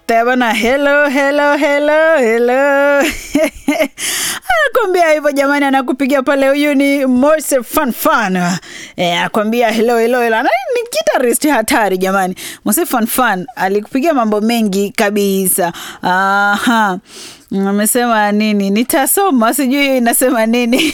Tebana, hello hello hello hello anakwambia hivyo jamani, anakupigia pale. Huyu ni Mose Fan Fan eh, anakwambia hello hello hello. Na ni guitarist hatari jamani. Mose Fan Fan alikupigia mambo mengi kabisa. Aha. Amesema nini? Nitasoma, sijui inasema nini.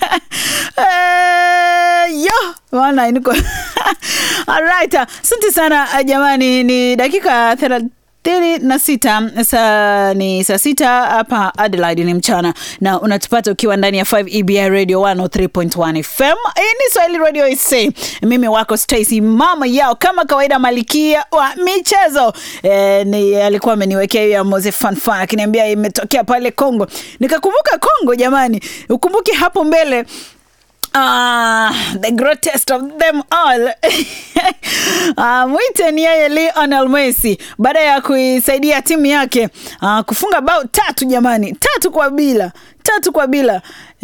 Eh, yo bwana, niko alright. Asante sana jamani, ni dakika thelathini na sita saa ni saa sita hapa Adelaide ni mchana na unatupata ukiwa ndani ya 5 EBI Radio 103.1 FM. Hii ni Swahili Radio IC. Mimi wako Stacy mama yao kama kawaida, malikia wa michezo e, ni alikuwa ameniwekea hiyo ya Mose Fanfan akiniambia imetokea pale Kongo, nikakumbuka Kongo. Jamani, ukumbuke hapo mbele Ah, the greatest of them all ah, mwite ni yeye Lionel Messi baada ya kuisaidia timu yake ah, kufunga bao tatu jamani, tatu kwa bila, tatu kwa bila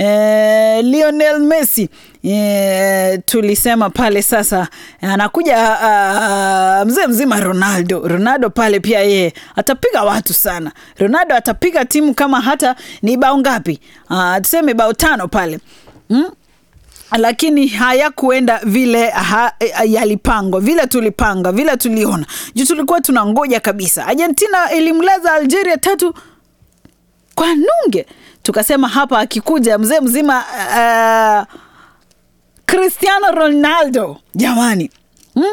eh, Lionel Messi eh, tulisema pale sasa anakuja ah, mzee mzima Ronaldo. Ronaldo pale pia yeye atapiga watu sana. Ronaldo atapiga timu kama hata ni bao ngapi? Ah, tuseme bao tano pale hmm? lakini hayakuenda vile ha, yalipangwa vile tulipanga vile tuliona juu tulikuwa tunangoja kabisa. Argentina ilimlaza Algeria tatu kwa nunge, tukasema hapa akikuja mzee mzima uh, Cristiano Ronaldo jamani, hmm?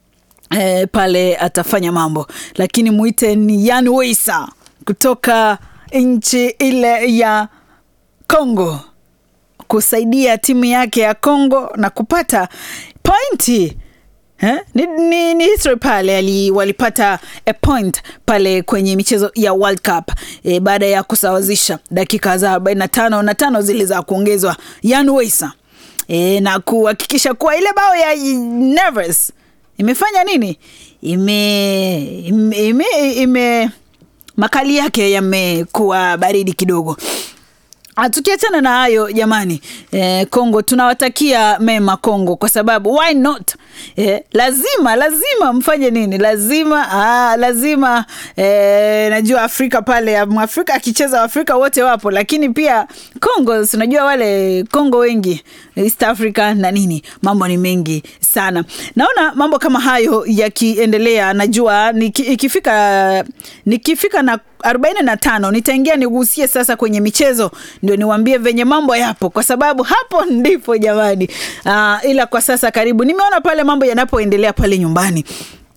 E, pale atafanya mambo, lakini mwite ni Yan Weisa kutoka nchi ile ya Congo kusaidia timu yake ya Congo na kupata pointi eh? Ni, ni, ni history pale ali, walipata a point pale kwenye michezo ya World Cup e, baada ya kusawazisha dakika za 45 na tano zile za kuongezwa Yan Weisa e, na kuhakikisha kuwa ile bao ya Neves imefanya nini ime, ime, ime, ime makali yake yamekuwa baridi kidogo. Tukiachana na hayo jamani, eh, Kongo tunawatakia mema Kongo kwa sababu why not? Eh, lazima lazima mfanye nini? Lazima ah, lazima eh, najua Afrika pale Afrika akicheza Afrika wote wapo, lakini pia Kongo unajua wale Kongo wengi East Africa na nini, mambo ni mengi sana. Naona mambo kama hayo yakiendelea, najua niki, ikifika nikifika na arobaini na tano nitaingia nigusie sasa kwenye michezo, ndio niwaambie venye mambo yapo, kwa sababu hapo ndipo jamani. Uh, ila kwa sasa karibu nimeona pale mambo yanapoendelea pale nyumbani.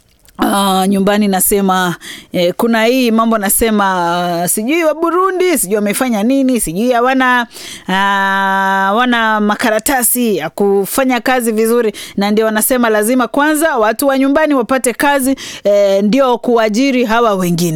Uh, nyumbani nasema eh, kuna hii mambo nasema uh, sijui wa Burundi sijui wamefanya nini, sijui hawana uh, wana makaratasi ya kufanya kazi vizuri, na ndio wanasema lazima kwanza watu wa nyumbani wapate kazi eh, ndio kuajiri hawa wengine.